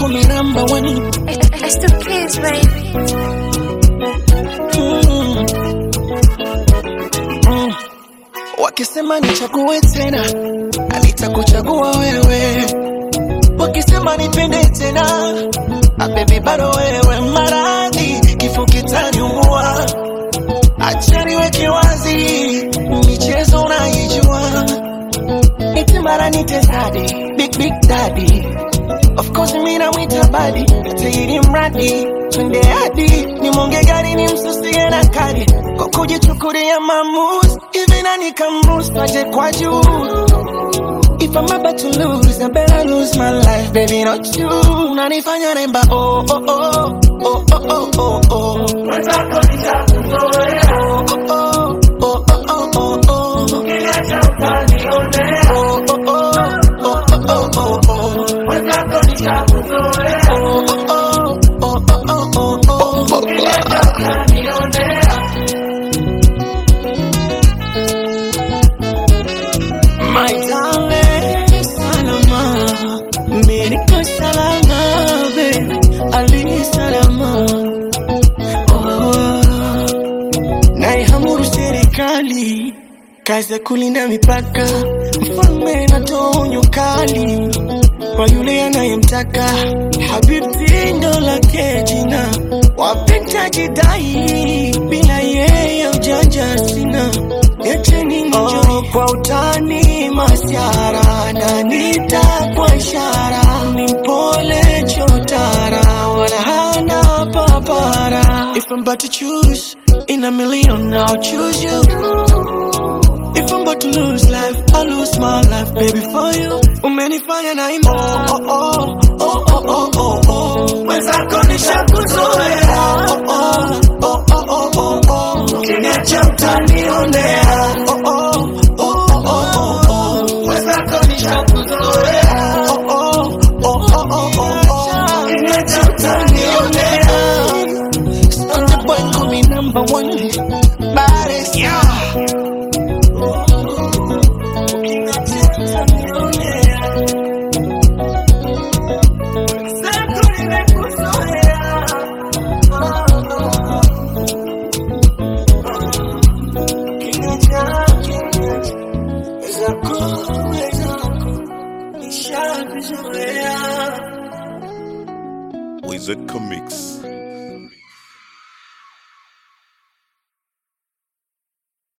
call me number one. It's the kids, baby. Mm. Mm. Wakisema nichague tena, nitakuchagua wewe. Wakisema nipende tena, ah, baby bado wewe. Maradhi kifo kitaniua, acha niweke wazi, michezo unaijua, eti mara nite daddy, big big daddy Of course mimi namwita badi, tairi mradi twende hadi nimonge gari ni msusie na kadi kwa kujichukulia maamuzi hivi nani kamruhusu aje kwa juu If I'm about to lose, I better lose my life, baby, not you. Unanifanya nemba, oh, oh, oh, oh, oh, oh, oh, oh. Mwenzako nishakuzoea. Oh, oh, oh, oh, oh, oh, oh. Ukiniacha utanionea. Oh, oh, oh, oh, oh, oh, oh, oh. Mwenzako nishakuzoea. Oh, oh, oh, oh, oh, oh, oh. Ukiniacha utanionea. My darling, salama, mimi niko salama, baby, ali salama. Oh, naihamuru serikali kazi ya kulinda mipaka, mfalme natoa onyo kali kwa yule anayemtaka. Habibti ndo lake jina, wapenda jidai, bila yeye ujanja sina. Niacheni nijoy oh, kwa utani masiara na nita kwa ishara, ni mpole chotara, wala hana papara. If I'm about to choose in a million, I'll choose you. If I'm about to lose life, I'll lose my life, baby, for you. Umenifanya na imba, oh, oh, oh, oh, oh, oh, oh. Mwenzako nishakuzoea, oh, oh, oh, oh, oh, oh, oh. Ukiniacha utanionea, oh, oh, oh, oh, oh, oh, oh. Mwenzako nishakuzoea, oh, oh, oh, oh, oh, oh, oh. Ukiniacha utanionea. Stunted boy, call me number one. Baddest, yeah. Wizard Comics.